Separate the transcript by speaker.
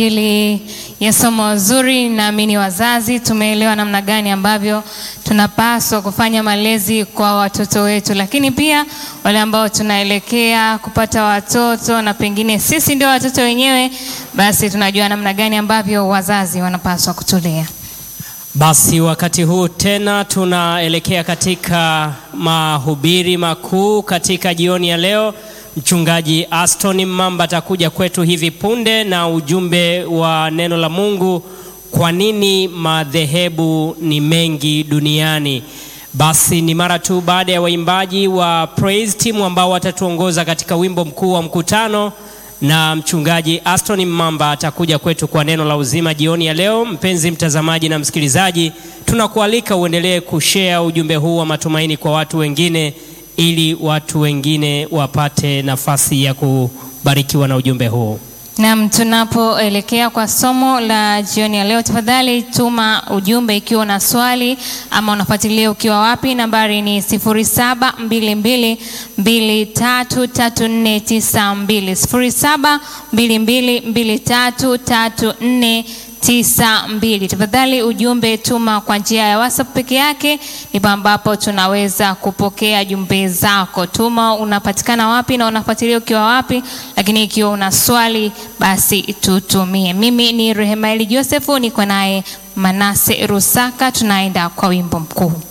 Speaker 1: ili ya somo zuri. Naamini wazazi tumeelewa namna gani ambavyo tunapaswa kufanya malezi kwa watoto wetu, lakini pia wale ambao tunaelekea kupata watoto na pengine sisi ndio watoto wenyewe, basi tunajua namna gani ambavyo wazazi wanapaswa kutulea.
Speaker 2: Basi wakati huu tena tunaelekea katika mahubiri makuu katika jioni ya leo. Mchungaji Aston Mamba atakuja kwetu hivi punde na ujumbe wa neno la Mungu, kwa nini madhehebu ni mengi duniani. Basi ni mara tu baada ya waimbaji wa Praise Team ambao watatuongoza katika wimbo mkuu wa mkutano na mchungaji Aston Mamba atakuja kwetu kwa neno la uzima jioni ya leo. Mpenzi mtazamaji na msikilizaji, tunakualika uendelee kushare ujumbe huu wa matumaini kwa watu wengine, ili watu wengine wapate nafasi ya kubarikiwa na ujumbe huu.
Speaker 1: Naam, tunapoelekea kwa somo la jioni ya leo, tafadhali tuma ujumbe ikiwa una swali ama unafuatilia ukiwa wapi. Nambari ni 0722233492, 0722233492. Tafadhali ujumbe tuma kwa njia ya WhatsApp peke yake, ndipo ambapo tunaweza kupokea jumbe zako. Tuma unapatikana wapi na unafuatilia ukiwa wapi, lakini ikiwa una swali basi tutumie. Mimi ni Rehemaeli Josefu, niko naye Manase Rusaka, tunaenda kwa wimbo mkuu.